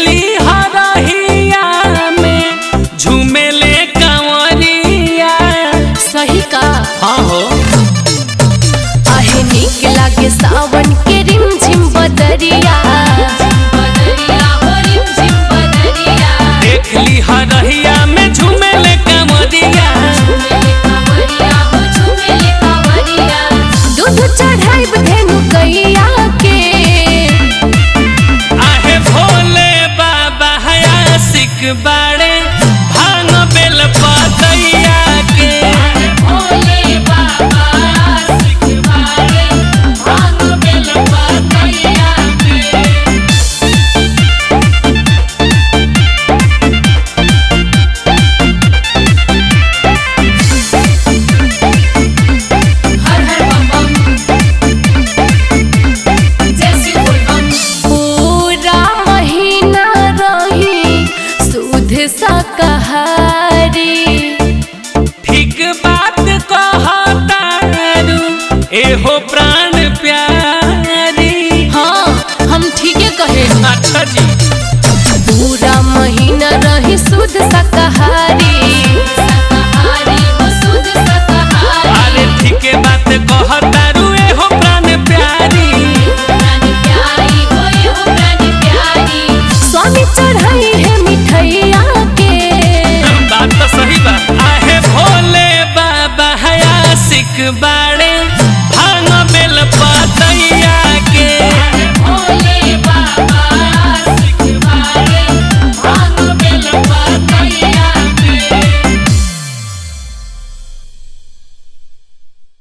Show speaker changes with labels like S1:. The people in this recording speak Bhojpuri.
S1: ली हरहिया में झूमेले कंवरिया
S2: सही का
S1: हाँ हो
S2: आहे नीक लागे सावन के रिम झिम बदरिया बदरिया हो रिम झिम बदरिया
S1: देख ली हरहिया में झूमेले कंवरिया
S2: झूमेले कांवरिया हो झूमेले कांवरिया दूध चढ़ाइब धेनु गैया के
S1: आहे भोले बाबा हयासिक बाड़े भांग बेल पतैया के
S2: भोले बाबा सिखवाए भांग बेल पतैया के हर हर बम बम जैसी बोल बम पूरा महीना रही सुध शाकाहारी
S1: ठीक बात कहतारू एहो प्राण प्यारी
S2: हाँ हम ठीके कहे
S1: अच्छा जी
S2: पूरा महीना रही शुद्ध शाकाहारी